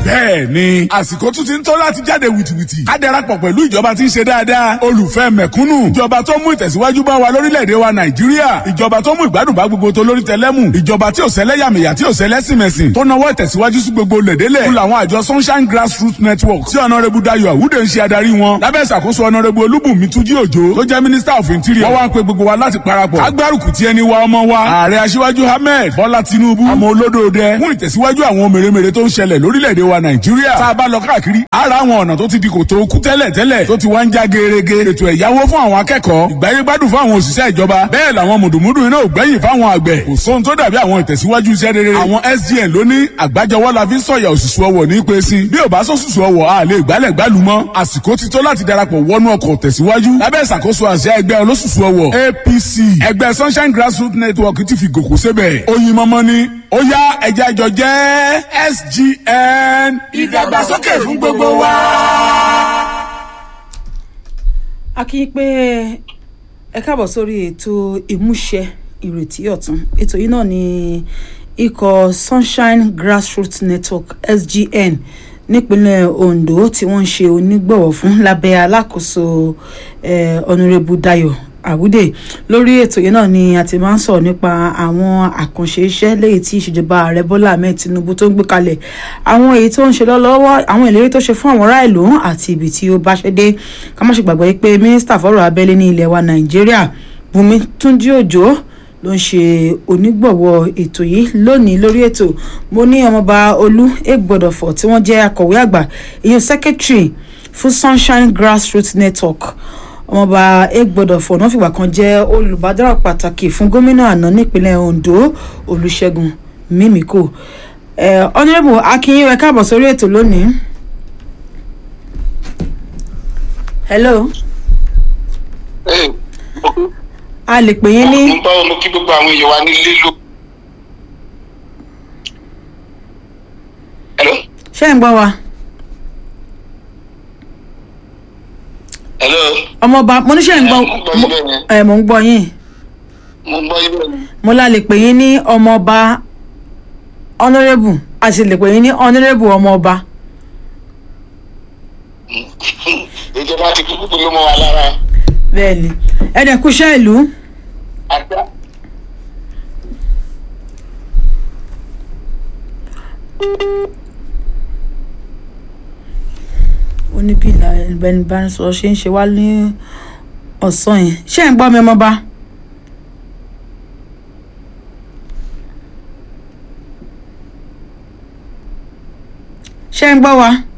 bẹ́ẹ̀ ni àsìkò tún ti ń tó láti jáde wìtìwìtì ká darapọ̀ pẹ̀lú ìjọba tí ń ṣe dáadáa olùfẹ́ mẹ̀kúnnù ìjọba tó mú ìtẹ̀síwájú bá wa lórílẹ̀‐èdè wa nàìjíríà ìjọba tó mú ìgbádùn bá gbogbo tó lórí tẹlẹ́mù ìjọba tí ò ṣẹlẹ́yàmẹ̀yà tí ò ṣẹlẹ́sìmẹ̀sìn tó nawọ́ ìtẹ̀síwájú sí gbogbo lẹ̀dẹ́lẹ̀ fún làwọn àjọ sunshine grassroots network tí ọ̀nàrẹ́bù dayo àwùdè ń ṣe adarí wọn lábẹ́ ìṣàkóso ọ̀nàrẹ́bù olúbùnmi túnjí òjò tó jẹ́ minister of interior wọ́n wá ń pe gbogbo wa láti parapọ̀ agbárùkù tí ẹni wa ọmọ wa ààrẹ aṣíwájú ahmed bọ́lá tinubu ọmọ olódòdẹ fún ìtẹ̀síwájú àwọn mèremère tó ń ṣẹlẹ̀ lórílẹ̀‐èdè wa nàìjíríà tá a bá lọ káàkiri ara àwọn ọ̀nà tó ti di kòtò kú tẹ́lẹ̀ tẹ́lẹ̀ tó ti wá ń já gerege ètò ẹ̀yáwó fún àwọn akẹ́kọ̀ọ́ ìgbáyégbádùn fún àwọn òṣìṣẹ́ ìjọba bẹ́ẹ̀ làwọn mùdùmùdù iná ò gbẹ́yìn fáwọn àgbẹ̀ kò sóhun tó dàbí àwọn ìtẹ̀síwájú iṣẹ́ rere àwọn sgn ló ní àgbájọwọ́ la fi ń sọ̀yà òṣùṣù ọwọ̀ ní pé sí bí ò bá sọ́sùsù ọwọ̀ a lè gbálẹ̀ gbálù mọ́ àsìkò ti tó láti darapọ̀ wọnú ọkọ̀ tẹ̀síwájú lábẹ́ ìṣàkóso àṣẹ ẹgbẹ́ olóṣùṣù ọwọ̀ apc ẹgbẹ́ sunshine grassroots network ti fi gòkò sébẹ̀ oyin mọ́mọ́ ni ó yá ẹja ìjọ jẹ́ sgn ìdàgbàsókè fún gbogbo wa. a kì í pé ẹ káàbọ̀ sórí ètò ìmúṣẹ ìrètí ọ̀tun ètò yìí náà ni ikọ̀ sunshine grassroots network sgn nípínlẹ̀ ondo tí wọ́n ń ṣe onígbọ̀wọ́ fún lábẹ́ alákòóso ọ̀nùrẹ́bù dayo àwùdè lórí ètò yìí náà ni a ti máa ń sọ̀rọ̀ nípa àwọn àkànṣe iṣẹ́ léyìí tí ìṣèjọba ààrẹ bọ́lá ahmed tinubu tó ń gbé kalẹ̀ àwọn èyí tó ń ṣe lọ́wọ́ àwọn ìlérí tó ṣe fún àwọn ará ìlú àti ibi tí ó bá ṣe dé ká má ṣe gbàgbọ́ pé mínísítà fọ́rọ̀ abẹ́lé ní ilẹ̀ wa nàìjíríà bùnmi túnjí òjò ló ń ṣe onígbọ̀wọ́ ètò yìí lónìí lórí ètò mo ní ọmọọba olú egbodòfò tí wọ́n jẹ́ akọ̀wé àgbà ìyẹn secretary fún sunshine grassroots network ọmọọba egbodòfò náà fìgbà kan jẹ́ olùbádàrà pàtàkì fún gómìnà àná nípínlẹ̀ ondo olùṣègùn mímíkò ọ̀nàrẹ́bù akínyìn rẹ̀ káàbọ̀ sórí ètò lónìí. hello. Hey a lè pè yín ní. mo bá wọn mo kí gbogbo àwọn èèyàn wa nílé ló. hello. ṣé ń gbọ́ wa. hello. ọmọọba mo ní ṣe ń gbọ́ ẹ mò ń gbọ́ yín. mo ń gbọ́ yín bẹ́ẹ̀ ni. mo la lè pè yín ní ọmọọba honourable a sì lè pè yín ní honourable ọmọọba. ìjọba ti kú kúkú ló mọ wa lára. bẹ́ẹ̀ni ẹdẹ kúṣẹ́ ìlú. àgbà. ó ní bí ìbánisọ̀rọ̀ ṣe ń ṣe wá ní ọ̀sán yẹn ṣé ẹ̀ ń gbọ́ mi ọmọba. ṣé ń gbọ́ wa.